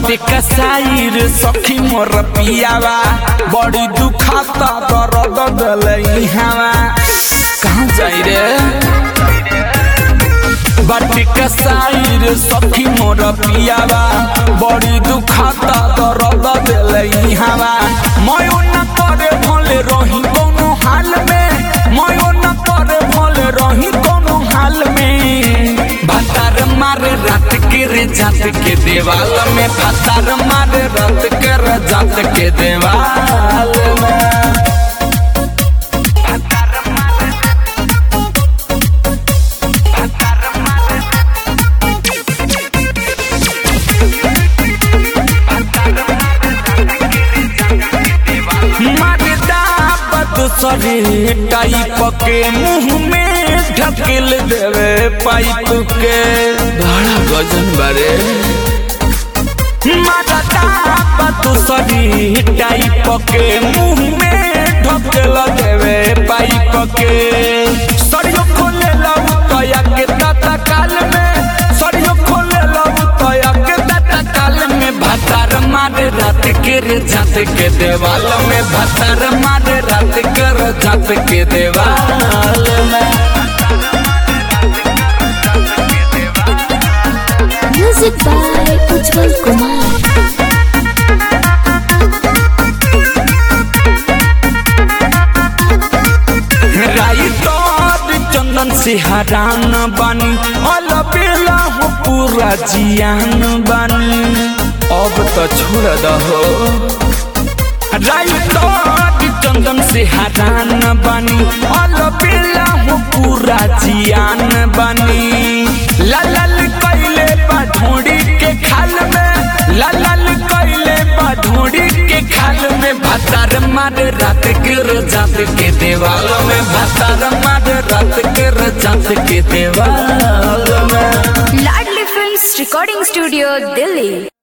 बाटे कसाई रे सखी मोर पियावा बड़ी दुखाता दर्द दलई हवा कहाँ जाई रे बाटे कसाई रे सखी मोर पियावा बड़ी दुखाता दर्द दलई हवा मयो न करे भले रही कोनो हाल में मयो न करे भले रही कोनो हाल में भातार मारे रात के रे जात के देवाल में भातार मारे रात के रे जात के देवाल में सरे टाइप के मुंह में ढकेल देवे पाइप के बड़ा गजन बारे सरी टाइप के मुंह में ढकेल देवे पाइप के सरियो खोले लऊ तया के दाता काल में सरियो खोले लऊ तया के दाता काल में भातार मारे रात के रे जात के देवाल में भातार मारे रात के रे जात के देवाल में Music by Ujjwal Kumar. Writer Chandan से हरान बानी अल बेला हो पूरा जियान बानी अब तो छोड़ दहो राइटर चंदन से हरान बानी अल बेला हो पूरा जियान बानी लाल कैले बा ढोड़ी के खाल में लाल कैले बा ढोड़ी के खाल में भातार मारे रात के जात के देवाल में भातार मारे रात के जात के देवाल में Ladli films recording studio Delhi